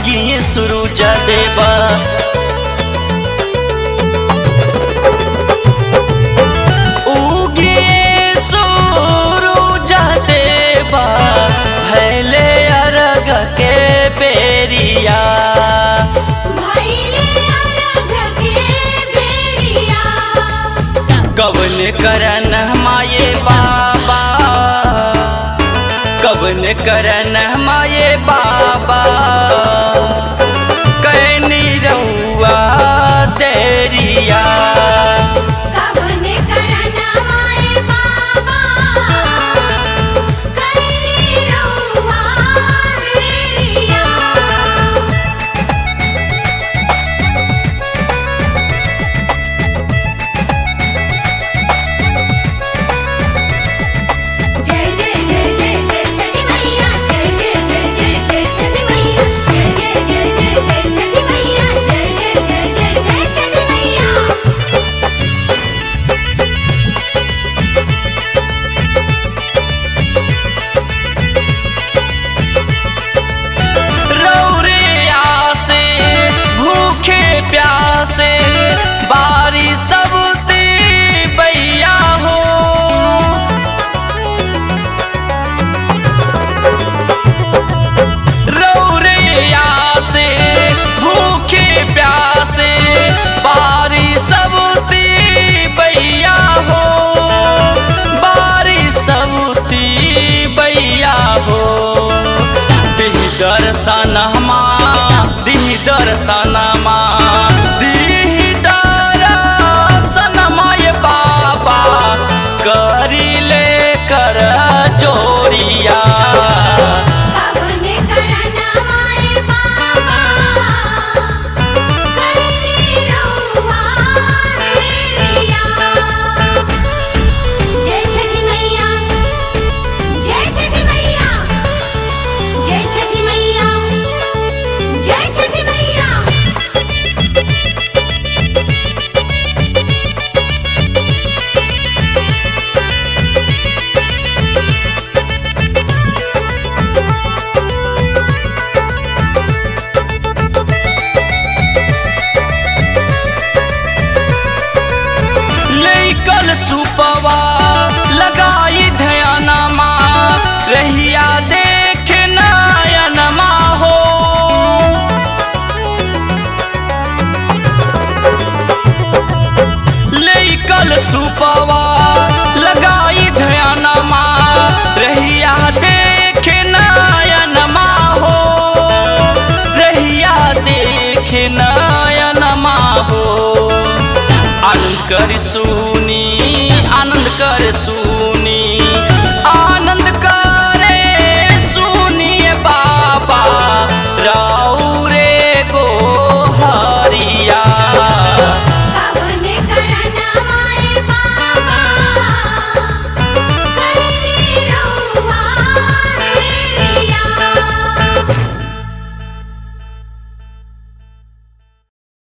उगी सूरज देवा उगी सूरज देवा भैले अरग के बेरिया भैले अरघ के बेरिया कवन करन माये बाबा कवन करन माये बाबा कैनी रहुआ तेरिया कवन करन माए बाबा कैनी रहुआ बेरिया जय जय जय जय जय छठी मैया जय जय जय जय जय छठी मैया जय जय जय जय जय छठी मैया जय जय जय जय जय छठी मैया रौरिया से भूखे प्यासे बारी सबती बैया हो रौरिया से भूखे प्यासे बारी सबती बैया हो बारी सबती बैया हो दिह दर्शनमा दिह दर्शनमा दिह दर्शनमा ये बाबा करी ले कर जोरिया कवन करन माए बाबा कैनी रहुआ बेरिया जय छठी मैया जय छठी मैया जय छठी मैया जय छठी मैया लेकल सुपवा लगाई ध्यानमा रहिया देख नयनमा हो लेकल सुपवा लगाई ध्यानमा रहिया देख नयनमा हो रहिया देख नयनमा हो आनंद कर सुनी आनंद कर सुनी